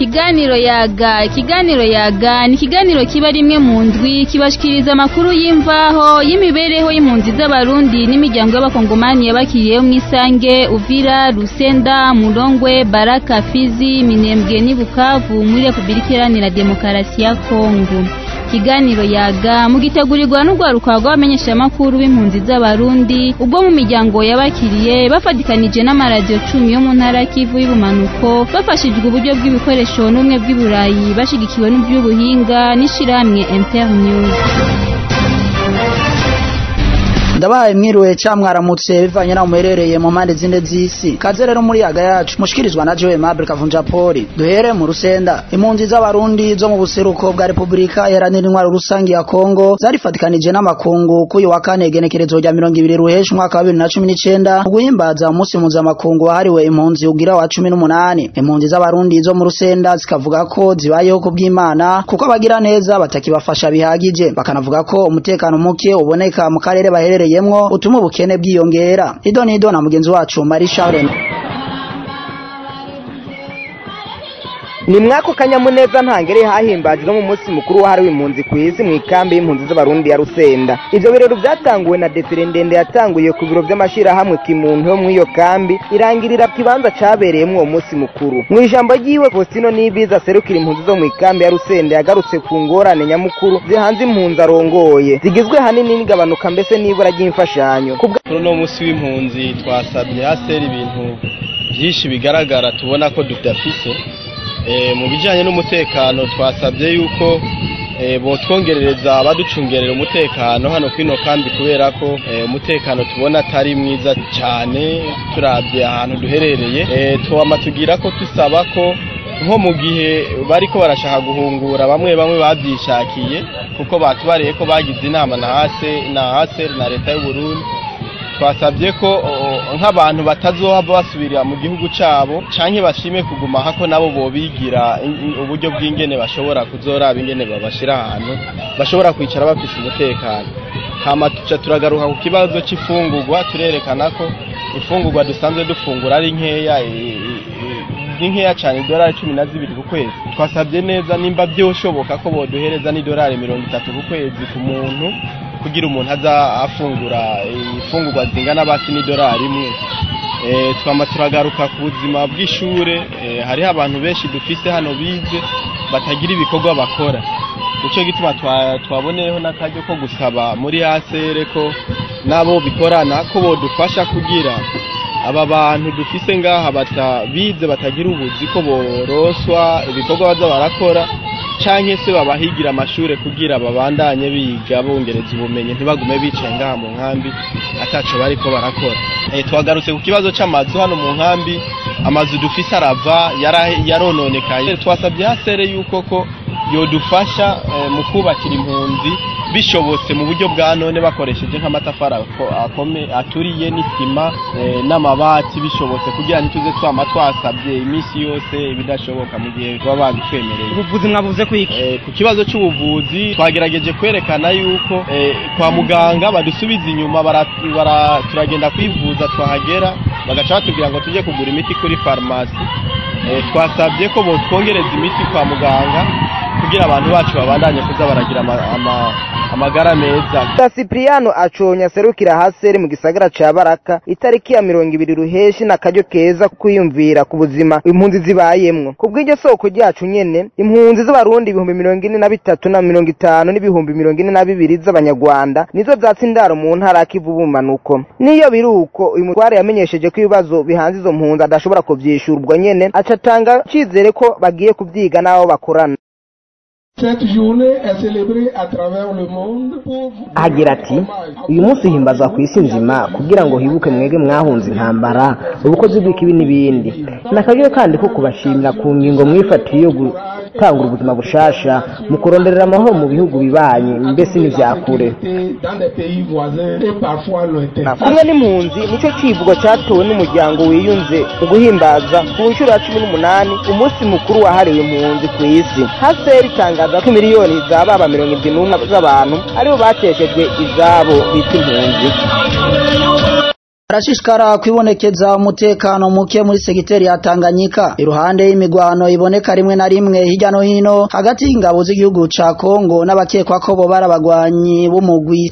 ikiganiro yaga ikiganiro yaga ni ikiganiro kiba rimwe mu ndwi kibashikiriza amakuru y'imvaho y'imibereho y'impunzi z'abarundi n'imiryango y'abakongomani yabakiriyeho mu isange uvira rusenda murongwe baraka fizi minembwe n'i bukavu muri repubulika iharanira demokarasi ya kongo ikiganiro yaga mugitegurirwa n'urwaruka rw'abamenyeshamakuru b'impunzi z'abarundi ubwo mu miryango yabakiriye bafatikanije n'amaradiyo cumi yo mu ntara kivu y'ubumanuko bafashijwe uburyo bw'ibikoresho n'ubumwe bw'iburayi bashigikiwe n'iby'ubuhinga n'ishirahamwe internews ndabahaye mwiriwe ca mwaramutse bivanye naho muherereye mu mpande zine z'isi kaze rero muri yaga yacu mushikirizwa na Joe Mabel Kavunja Poli duhere mu rusenda impunzi z'abarundi zo mu buseruko bwa Republika iharanira intwaro rusangi ya Kongo zarifatikanije n'amakungu kuyu wa kane genekerezo rya mirongo ibiri ruheshi umwaka wa bibiri na cumi n'icenda mu guhimbaza umunsi mpuzamakungu wahariwe impunzi ugira wa cumi n'umunani impunzi z'abarundi zo mu rusenda zikavuga ko zibayeho ku bw'Imana kuko abagira neza batakibafasha bihagije bakanavuga ko umutekano muke uboneka mu karere baherereye yemwo utuma ubukene bwiyongera ido nido na mugenzi wacu Marie Charles ni mwako kanyamuneza ntangere hahimbajwe mu munsi mukuru wahariwe impunzi ku isi mu ikambi y'impunzi z'abarundi ya rusenda ivyo birori vyatanguwe na defile ndende yatanguye ku biro vy'amashirahamwe kimuntu yo mw'iyo kambi irangirira kibanza cabereyemwo uwo munsi mukuru mu ijambo ryiwe Faustino Nibiza aserukira impunzi zo mu ikambi ya rusenda yagarutse ku ngorane nyamukuru zihanze impunzi arongoye zigizwe hanini n'igabanuka mbese n'ibura ry'imfashanyo kuri uno munsi w'impunzi twasabye haseri ibintu vyinshi bigaragara tubona ko tudafise mu bijyanye n'umutekano twasabye yuko botwongerereza abaducungerera umutekano hano kuri ino kambi kubera ko umutekano tubona atari mwiza cyane turabye ahantu duherereye tuwama tugira ko dusaba ko nko mu gihe bari ko barashaka guhungura bamwe bamwe babyishakiye kuko batubariye ko bagize inama na hase na hase na leta y'uburundi twasabye ko nk'abantu batazohava basubirira mu gihugu cyabo canke bashime kuguma hako nabo bobigira uburyo bw'ingene bashobora kuzoraba ingene babashira ahantu bashobora kwicara bafise umutekano hama tuca turagaruka ku kibazo c'ifungurwa turerekana ko ifungurwa dusanzwe dufungura ari nkeya ni nkeya cyane idolari cumi na zibiri ku kwezi twasabye neza nimba byoshoboka ko boduhereza n'idolari mirongo itatu ku kwezi ku muntu kugira umuntu aza afungura ifungurwa zingana basi n'idolari imwe twama turagaruka ku buzima bw'ishure hariho abantu benshi dufise hano bize batagira ibikorwa bakora nicyo gituma twaboneyeho n'akaryo ko gusaba muri asere ko nabo bikorana ko bodufasha kugira aba bantu dufise ngaha batabize batagira ubuzi ko boroswa ibikorwa baza barakora canke se babahigira amashure kugira babandanye biga bongereza ubumenyi ntibagume bicaye ngaha mu nkambi ataco bariko barakora e, twagarutse ku kibazo c'amazu hano mu nkambi amazu dufise arava yarononekaye twasabye hasere yuko ko yodufasha e, mu kubakira impunzi bishobotse mu buryo bwa none bakoresheje nk'amatafari aturiye n'isima n'amabati bishobotse kugira ngo tuze twama twasabye iminsi yose ibidashoboka mu gihe baba babitwemereye ubuvuzi mwavuze ku iki ku kibazo cy'ubuvuzi twagerageje kwerekana yuko kwa muganga badusubiza inyuma turagenda kwivuza twahagera bagaca batubwira ngo tujye kugura imiti kuri farumasi twasabye ko botwongereza imiti kwa muganga kugira abantu bacu babandanye kuza baragira amagara meza Cipriano aconya serukira haseri mu gisagara ca Baraka itariki ya mirongo ibiri ruheshi na karyo keza kwiyumvira ku buzima impunzi zibayemwo kubw'iryo soko ryacu nyene impunzi z'abarundi ibihumbi mirongo ine na bitatu na mirongo itanu n'ibihumbi mirongo ine na bibiri z'abanyarwanda nizo zatsi indaro mu ntara kivu bumanuko niyo biri uko uyu mutware yamenyesheje ko ibibazo bihanze izo mpunzi adashobora kuvyishura ubwo nyene aca atanga icizere ko bagiye kuvyiga n'abo bakorana agira ati uyu munsi himbazwa ku isi nzima kugira ngo hibuke mwege mwahunze intambara ubukozi bw'ikibi n'ibindi ni akaryo kandi ko kubashimira ku ngingo mwifatiye yo gutangura ubuzima bushasha mu kuronderera amahoro mu bihugu bibanye mbese n'ivyakure kumwe n'impunzi nico civugo catowe n'umuryango wiyunze mu guhimbaza ku nshuro ya cumi n'umunani umunsi mukuru wahariwe impunzi ku isi haseri itangaza ko miliyoni zababa mirongo indwi n'umwe z'abantu aribo bateshejwe izabo bita impunzi Arashishikara kwibonekeza umutekano muke muri segiteri ya Tanganyika iruhande y'imigwano iboneka rimwe na rimwe hirya no hino hagati y'ingabo z'igihugu ca Kongo n'abakekwa ko bo barabagwanyi b'umugwi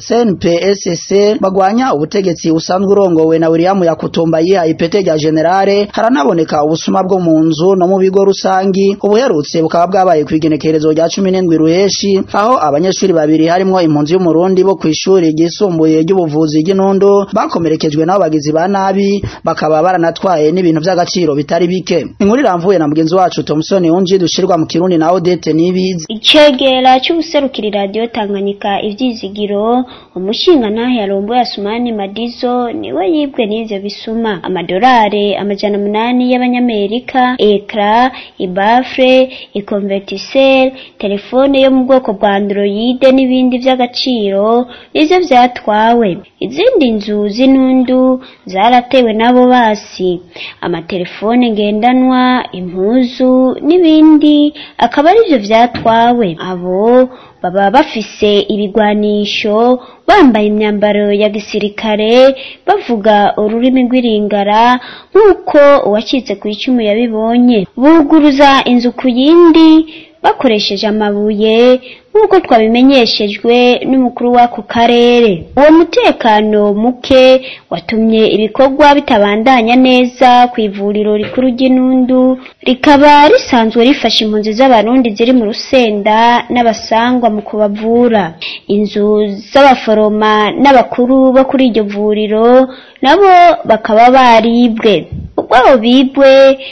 CNPSC bagwanya ubutegetsi usanzwe urongowe na William Yakutumba yiha ipete rya generale haranaboneka ubusuma bwo mu nzu no mu bigo rusangi ubuherutse bukaba bwabaye kwigenekerezo rya 17 ruheshi aho abanyeshuri babiri harimwo impunzi y'umurundi bo kwishuri ryisumbuye ry'ubuvuzi ry'Inundu bakomerekejwe nabo bagizi ba nabi bakaba baranatwaye n'ibintu by'agaciro bitari bike inkuru iramvuye na mugenzi wacu Thomson Unji dushirwa mu Kirundi na Odette Nibizi icegera cy'ubuserukiri radio Tanganyika ivyizigiro umushinga nahe yarombo yasumani Madizo niwe yibwe n'ivyo bisuma amadolari amajana munani y'abanyamerika ekra ibafre ikonvertisel telefone yo mu bwoko bwa Android n'ibindi by'agaciro ivyo vyatwawe izindi nzu z'inundu zaratewe n'abo basi amatelefone ngendanwa impuzu n'ibindi akaba arivyo vyatwawe abo baba bafise ibigwanisho bambaye imyambaro ya gisirikare bavuga ururimi rw'iringara nk'uko uwacitse ku icumu yabibonye buguruza inzu ku yindi bakoresheje amabuye nk'uko twabimenyeshejwe n'umukuru w'ako karere uwo mutekano muke watumye ibikorwa bitabandanya neza ku ivuriro rikuru ry'inundu rikaba risanzwe rifasha impunzi z'abarundi ziri mu rusenda n'abasangwa mu kubavura inzu z'abaforoma n'abakuru bo kuri iryo vuriro nabo bakaba baribwe ubwo abo bibwe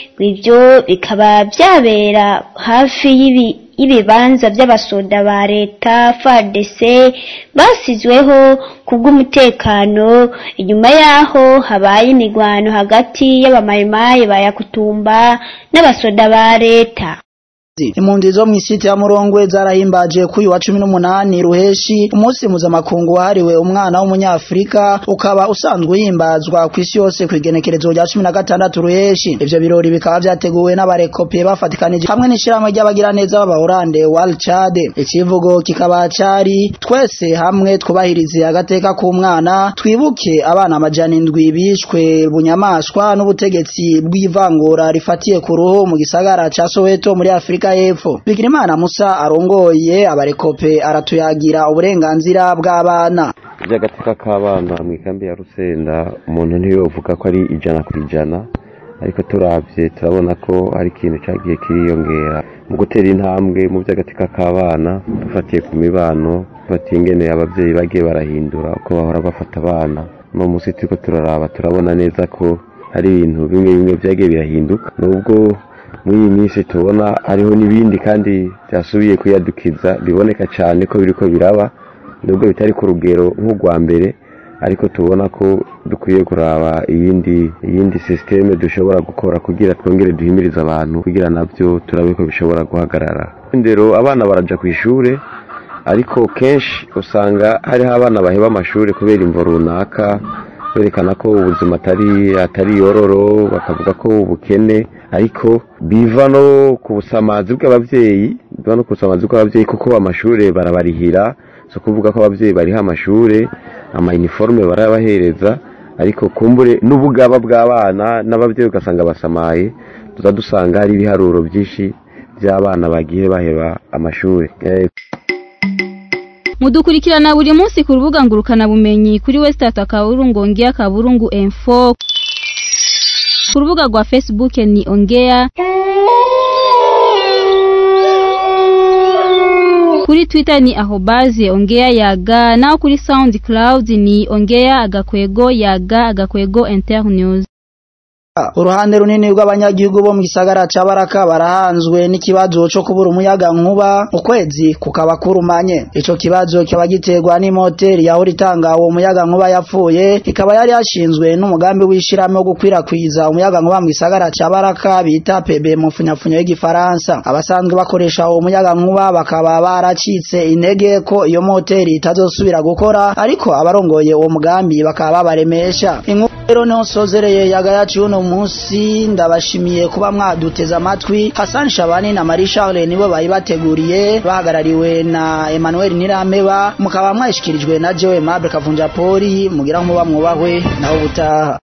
ibyo bikaba byabera hafi y'ibi ibibanza by'abasoda ba leta FARDC basizweho kubw'umutekano inyuma yaho habaye imigwano hagati y'abamayimayi ba Yakutumba n'abasoda ba leta impunzi zo mw'isiti ya Murongwe zarahimbaje kuri wa 18 ruheshi umunsi mpuzamakungu wahariwe umwana w'umunyafrika ukaba usanzwe himbazwa ku isi yose ku igenekerezo rya 16 ruheshi ivyo birori bikaba vyateguwe n'abarekope bafatikanije hamwe n'ishirahamwe ry'abagiraneza b'abahorande World Chad ikivugo kikaba cari twese hamwe twubahirize agateka k'umwana twibuke abana amajana indwi bishwe bunyamaswa n'ubutegetsi bw'ivangura rifatiye ku ruhu mu gisagara ca Soweto muri Afrika Afrika y'Epfo Bigirimana Musa arongoye abarekope aratuyagira uburenganzira bw'abana by'agateka k'abana mu ikambi ya Rusenda umuntu ntiyovuga ko ari ijana ku ijana ariko turavye turabona ko hari ikintu cagiye kiriyongera mu gutera intambwe mu by'agateka k'abana dufatiye ku mibano dufatiye ingene abavyeyi bagiye barahindura uko bahora bafata abana no musi turiko turaraba turabona neza ko hari ibintu bimwe bimwe vyagiye birahinduka nubwo muri iyi minsi tubona hariho n'ibindi kandi byasubiye kuyadukiza biboneka cyane ko biriko biraba nubwo bitari ku rugero nk'urwa mbere ariko tubona ko dukwiye kuraba iyindi iyindi sisiteme dushobora gukora kugira twongere duhimirize abantu kugira nabyo turabe ko bishobora guhagarara ndero abana baraja ku ishure ariko kenshi usanga hariho abana baheba amashuri kubera imvo runaka berekana ko ubuzima atari atari yororo bakavuga ko ubukene ariko biva no ku busamazi bw'abavyeyi biva no ku busamazi bw'abavyeyi kuko amashuri barabarihira so kuvuga ko abavyeyi bariha amashuri ama uniforme barabahereza ariko kumbure n'ubugaba bw'abana n'abavyeyi ugasanga basamaye tuza dusanga hari ibiharuro byinshi by'abana bagiye baheba amashuri eh, mudukurikirana buri munsi ku rubuga ngurukana bumenyi kuri westat akaburungu ongea kaburungu info ku rubuga rwa facebook ni ongea kuri twitter ni ahobaze ongea yaga naho kuri soundcloud ni ongea agakwego yaga agakwego internews uruhande runini rw'abanyagihugu bo mu gisagara ca Baraka barahanzwe n'ikibazo co kubura umuyaga nkuba ukwezi kukaba kurumanye ico kibazo kiba giterwa n'imoteri yahora itanga uwo muyaga nkuba yapfuye ikaba yari yashinzwe n'umugambi w'ishirahamwe wo gukwirakwiza umuyaga nkuba mu gisagara ca Baraka bita PB mu funyafunyo y'igifaransa abasanzwe bakoresha uwo muyaga nkuba bakaba baracitse intege ko iyo moteri itazosubira gukora ariko abarongoye uwo mugambi bakaba babaremesha inkuru rero niho nsozereye yagayaci uno munsi ndabashimiye kuba mwaduteze amatwi Hassan Shabani na Marie Charles nibo bayibateguriye bahagarariwe na Emmanuel Nirameba mukaba mwashikirijwe na Jewe Mable Kavunja Poli mugira nkuba mwubahwe naho butaha